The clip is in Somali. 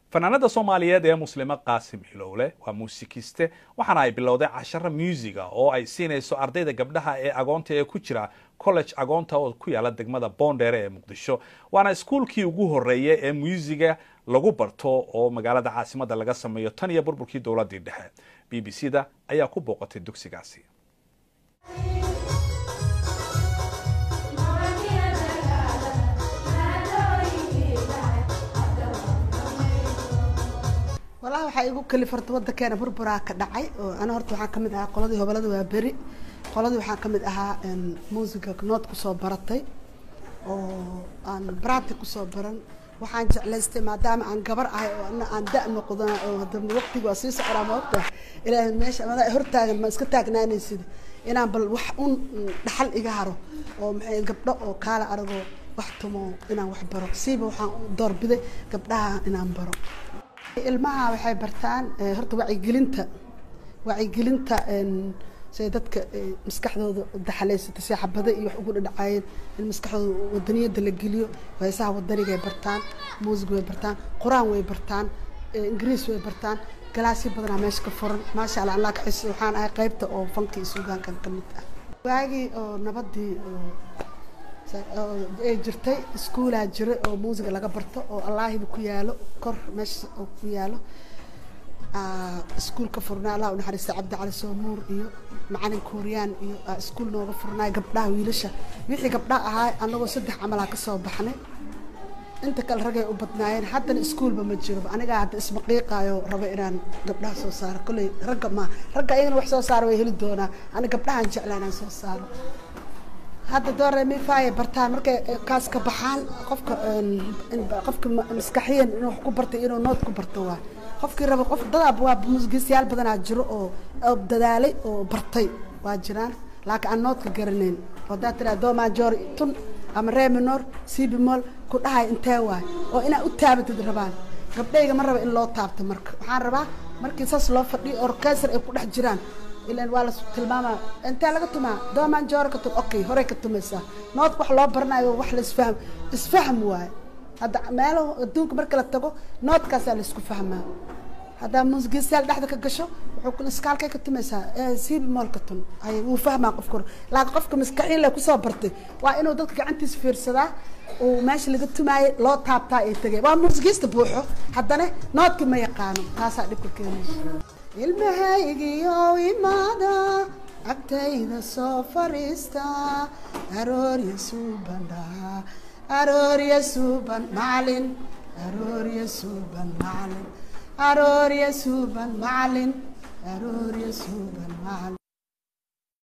fanaanada soomaaliyeed ee muslimo qaasim hilowle waa muusikiste waxaana ay bilowday casharo muusiga oo ay siinayso ardayda gabdhaha ee agoonta ee ku jira college agoonta oo ku yaala degmada boondheere ee muqdisho waana iskuulkii ugu horeeyay ee muusiga lagu barto oo magaalada caasimada laga sameeyo tan iyo burburkii dowladii dhexe b b c da ayaa ku booqatay dugsigaasi walahi waxaa igu kalifarta wadankeena burburaa ka dhacay oo ana horta waxaa kamid ahaa qoladii hobalada waa beri qoladii waxaa kamid ahaa muusiga nood kusoo baratay oo aan brati kusoo baran waxaan jeclaystay maadaama aan gabar ahay oo ana aan da noqdana oo hada waqtiga waa sii socdaa maogta ilaahay meesha amada hortaagan ma iska taagnaanaysid inaan bal wax un dhaxal iga haro oo maxay gabdho oo kaala aragoo wax tumo inaan wax baro siiba waxaan doorbiday gabdhaha inaan baro ilmaha waxay bartaan horta wacyigelinta wacyigelinta say dadka maskaxdooda daxalaysata si xabada iyo wax ugu dhadhacaayeen in maskaxdooda wadaniyada la geliyo heesaha wadanigay bartaan muusig way bartaan qur-aan way bartaan ingiriis way bartaan galaasyo badanaa meesha ka furan maasha allah allah kaxis waxaan ahay qaybta oo fanka iyo suugaankan ka mid ah waagii oo nabadii ay jirtay iskuolaa jira oo muusiga laga barto oo allaahiba ku yaalo kor meesha oo ku yaalo iskuol ka furnaa allah unaxariista cabdi cali soomuur iyo macalin kuuriyaan iyo iskuol nooga furnaay gabdhaha wiilasha wixii gabdhaha ahaa anagoo saddex camalaa kasoo baxnay inta kale ragay u badnaayeen haddana iskuolba ma jiroba anigaa hadda ismaqiiqaayo raba inaan gabdhaha soo saaro kolley ragga ma ragga iyagana wax soo saaro way heli doonaa ani gabdhahaan jeclaa inaan soo saaro hadda dooremifaya bartaan markay kaas ka baxaan qofka qofka maskaxiyan inuu wax ku bartay inuu nood ku barto waa qofkii raba qof dadaab waa musgiisyaal badanaa jiro oo dadaalay oo bartay waa jiraan laakiin aan noodka garanayn hadaa tiraa do major tun ama reminor cbmol ku dhahay intee waay oo inaa u taabatid rabaan gabdhayga ma raba in loo taabto marka waxaan rabaa markii saas loo fadhiyo orkestar ay ku dhex jiraan ilan waa la tilmaama intee laga tumaa doomaan joora ka tum okay horey ka tumaysaa noodka wax loo baranayo wax la isfahm isfahm waaye hadda meelo adduunka marka la tago noodkaasaa la isku fahmaa haddaa muusigiistayaal dhexda ka gasho wuxuu iskaalkay ka tumaysaa siibi mool ka tun ay wuu fahmaa qofka hore laakiin qofka maskaxiin le kusoo bartay waa inuu dadka gacantiisa fiirsadaa uu meesha laga tumaayay loo taabtaa ay tegay waa muusigiista buuxo haddana noodkii ma yaqaano taasaa dhibka keenaysa ilmahaygiyo imaada agtayda soo fariista aroorya suuban dhahaa aroorya suuban macalin aroorya suuban macalin aroorya suuban macalin aroorya suuban macalin